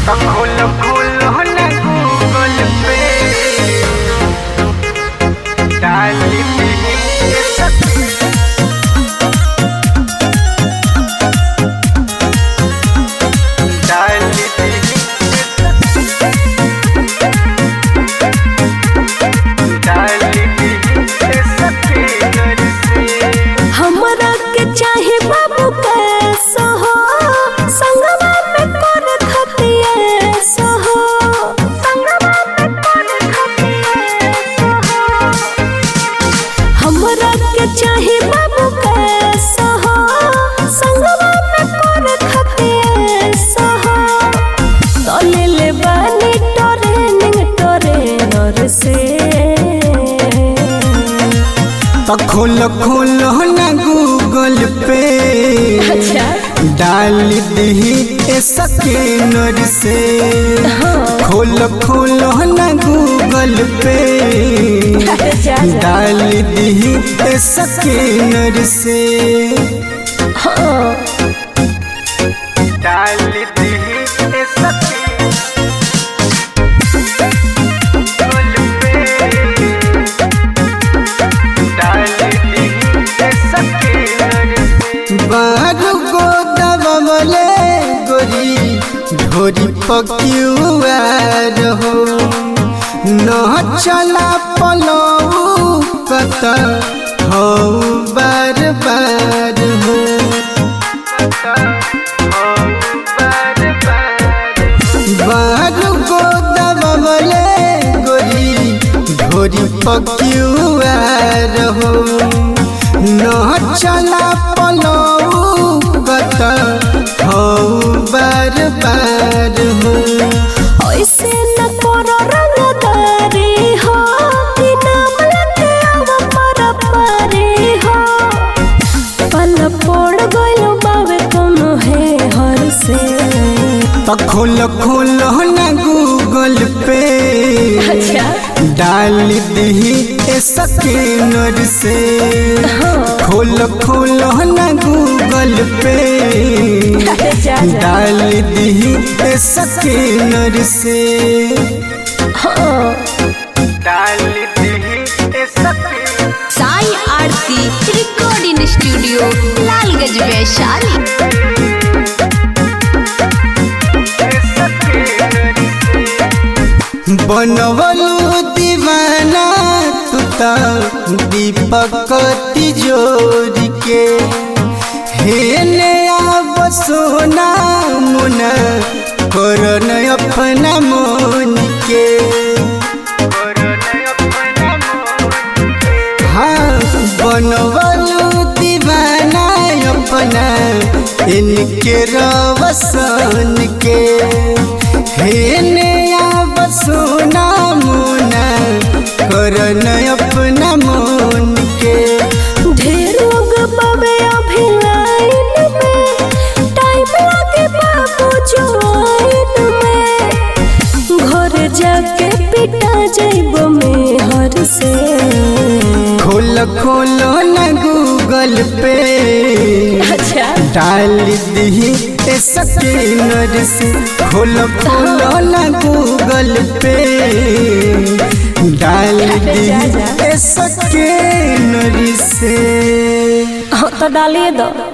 खोलो खोलो ना गूगल पे डाल दी डाल दी डाल दी सके घर से हमरा के चाहे बाबू कैसा हो संगवा में कर खतिया सहो संगवा में कर खतिया सहो हमरा के चाहे बाबू कैसा हो संगवा में कर खतिया सहो तले ले बानी ट्रेनिंग ट्रेनर से तो खोलो खोलो ना गूगल पे अच्छा डाल दी स्कैनर से खोलो खोलो ना गूगल पे जा जा डाल दी स्कैनर से हाँ डाल दी सके गूगल पे डाल दी सके घर से बारू गो दबले गोरी ढोरी पक्युआर हो न चला पलऊ कत हो बार बार हो बारू गो दबले गोरी ढोरी पक्युआर हो न चला पलऊ कत हो बार बार हो ऐसे न करो रंगदारी हो कि नाम लेके आवा पर पारी हो पल पड़ गयो बावे कोनो है हर से तो खोलो खोलो ना गूगल पे अच्छा डाल दी स्कैनर से खोलो खोलो ना गूगल पे जा जा डाल दी स्कैनर से हाँ डाल दी सके साई आरती रिकॉर्डिंग स्टूडियो लालगंज वैशाली बनवलू दीवाना तू तो दीपक तिजोरी के हेने आब सोना मुना करन अपना मन के हाँ बनवलू दीवाना अपना इनके रवसन के हेने आब सोना मुना करन अपना मन के ढेर लोग बावे अभी लाइन में टाइम लागे बाबू ज्वाइन में घर जाके पिटा जाइब में हर से खोल खोलो ना गूगल पे अच्छा डाल दी स्कैनर से खोलो खोलो ना गूगल पे डाल दी स्कैनर से हाँ तो डालिए दो